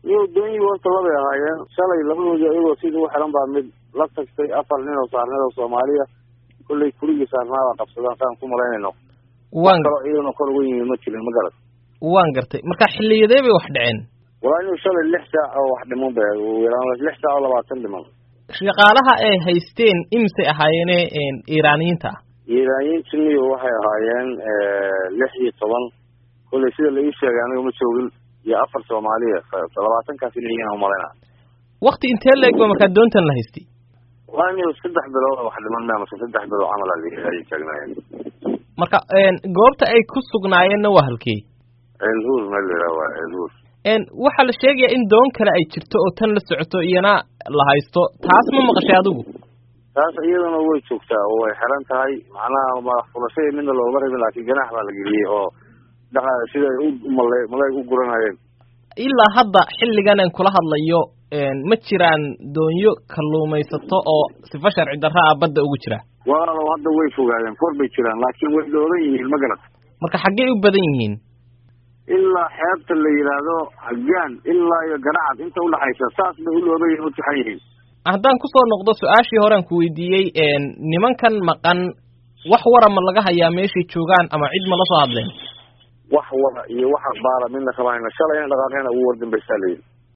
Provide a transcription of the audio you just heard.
iyo doonyi horta labay ahaayeen shalay labadoodii ayagoo sidii u xiran baa mid la tagtay afar nin oo saarneed oo soomaaliya kollay kurigii saarnaabaa qabsadaan saan ku malaynayno waan kaloo iyadana kor uga yimid ma jirin ma garat waan gartay marka xilliyadee bay wax dhaceen walaa inuu shalay lix saac oo wax dhiman ba ugu yaraan lix saac oo labaatan dhiman shaqaalaha ay haysteen imisay ahaayeene iiraaniyiinta ah iiraaniyiintuniyo waxay ahaayeen lix iyo toban kollay sida la ii sheegay aniga ma joogin iyo afar soomaaliya labaatankaas inay yihiin umalayna wakti intee la eg ba markaa doontan la haystay waa in saddex bilood wax dhiman ma mase saddex bilood camal ayay taagnaayeen marka goobta ay ku sugnaayeenna waa halkee elhuur meel la yidhaha waa elhuur waxaa la sheegayaa in doon kale ay jirto oo tan la socoto iyana la haysto taas ma maqashay adigu taas iyaduna way joogtaa oo way xiran tahay macnaha madax furashadii midna looma rabin laakiin ganaax baa la geliyey oo dhaqa sida ay u mala malayg u guranayeen ilaa hadda xilligan aan kula hadlayo ma jiraan doonyo kalluumaysato oo sifa sharci darra ah badda ugu jira walaalow hadda way fogaadeen kor bay jiraan laakiin way dhooban yihiin ma garat marka xaggey u badan yihiin ilaa xeebta la yidhaahdo hagaan ilaa iyo garacad inta udhaxaysa saas bay u looban yihin u tixan yihiin haddaan kusoo noqdo su-aashii horean ku weydiiyey nimankan maqan wax wara ma laga hayaa meeshay joogaan ama cid ma la soo hadleen wax wara iyo wax akhbaara midna kama hayna shalay ina dhaqaaqeena ugu wardambaysaa layidhi